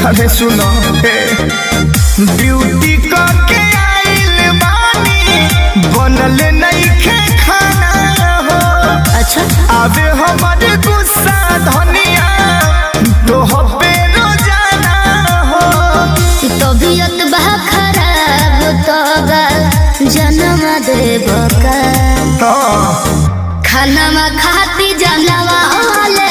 अरे सुनो हे ब्यूटी के आइल बानी बनल नइखे खाना हो अच्छा आवे हमारे गुस्सा धनिया तो हबे रोजाना हो तबीयत बा खराब तो जन्म देव का हाँ, खाना खाती जनवा ले